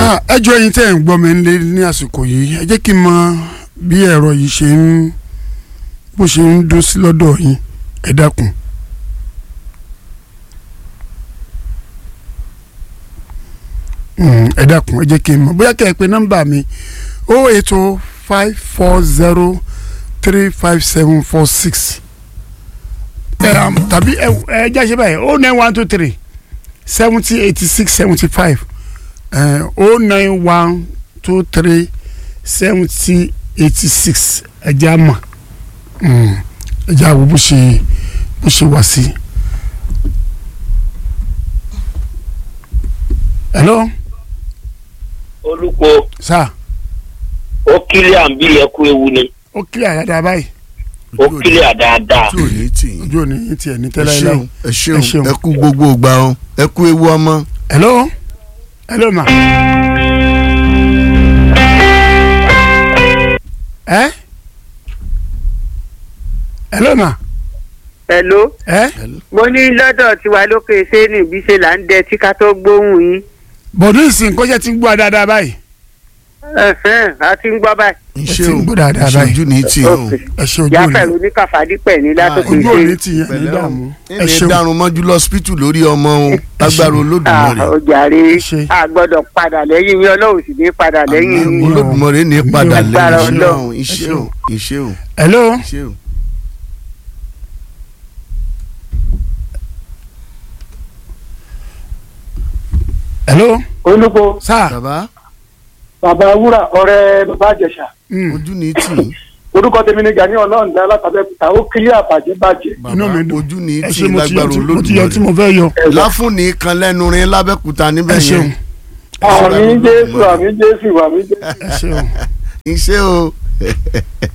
Ah, ẹ jọ ẹ̀yin tẹ́ ẹ̀ ń gbọ́ mi nílé ní àsìkò yìí ẹ jẹ́ kí n mọ bí ẹ̀rọ yìí ṣe ń bó ṣe ń dún sí lọ́dọ̀ yín ẹ dákun. Mm, ẹ dákun ẹ jẹ́ kí n mọ bóyá kẹ́ ẹ pé nọ́mbà mi o eight o five four zero three five seven four six tàbí ẹ ẹ jáṣe báyìí o nine one two three seventy eighty six seventy five o nine one two three seventy eighty six ẹja mọ ẹja wo bó ṣe bó ṣe wá sí. hello olùkọ́ sir ó kílíà ń bí ẹkú ewu ni ó kílẹ̀ àdáadáa báyìí ó kílíà dáadáa tí ò ní tì í. ojú òní yín tiẹ̀ ní ẹ tẹ́lẹ̀ ṣeun láì. ẹ Ẹ ṣeun ṣeun. ẹ kú gbogbo ìgbà o ẹ kú ewu ọmọ. hello hello ma. ẹ hello ma. Hello ẹ mo ní lọ́dọ̀ tiwa lókè sẹ́ni bí ṣe là ń dẹ tí ká tó gbóhùn yín bọ̀dún ìsìn kọ́ṣẹ́ ti ń gbọ́ dáadáa báyìí. ẹ̀hẹ́n, a ti ń gbọ́ báyìí. ẹ ti ṣeun ń gbọ́ dáadáa ẹ báyìí. ṣojú ní tì í o. Okay. ẹ ṣe ojú jáfẹ́ òní oníkàfàdípẹ̀ ní látòkè ojú òní sẹ́ni. ti yẹn ní pẹ̀lẹ́ o dààmú ẹ ẹni ṣeun dárun mọ́jú lọ́sípítù lórí ọmọ o lágbára olódùmarè ọjàre Ṣe. a gbọ́dọ̀ padà lẹ́yìn yín ọlọ́run sì ní padà lẹ́yìn Àmín. yín. olódùmarè ní padà Lágbára lẹ́yìn iṣẹ́ Ọlọ́run. o iṣẹ́ o iṣẹ́ o hello iṣẹ́ o. hello olùkọ́ sir bàbá bàbá wúrà ọ̀rẹ́ bàbá àjẹsà mm, ojú ní tì í orúkọ tèmi ni gani ọlọ́ọ̀dá látàbẹ́kúta ó kílí àbàjẹ́ bàjẹ́ inú mi bàbá dùn ojú ní ẹ tì ṣe í mo ti yọ lágbára tí mo ti yọ tí olódùmarè mo fẹ́ yọ láfúnni kan lẹ́nu rin lábẹ́kúta ẹ níbẹ̀ ṣeun yẹn àmì jésù àmì jésù àmì jésù. ẹ ṣeun iṣẹ́ o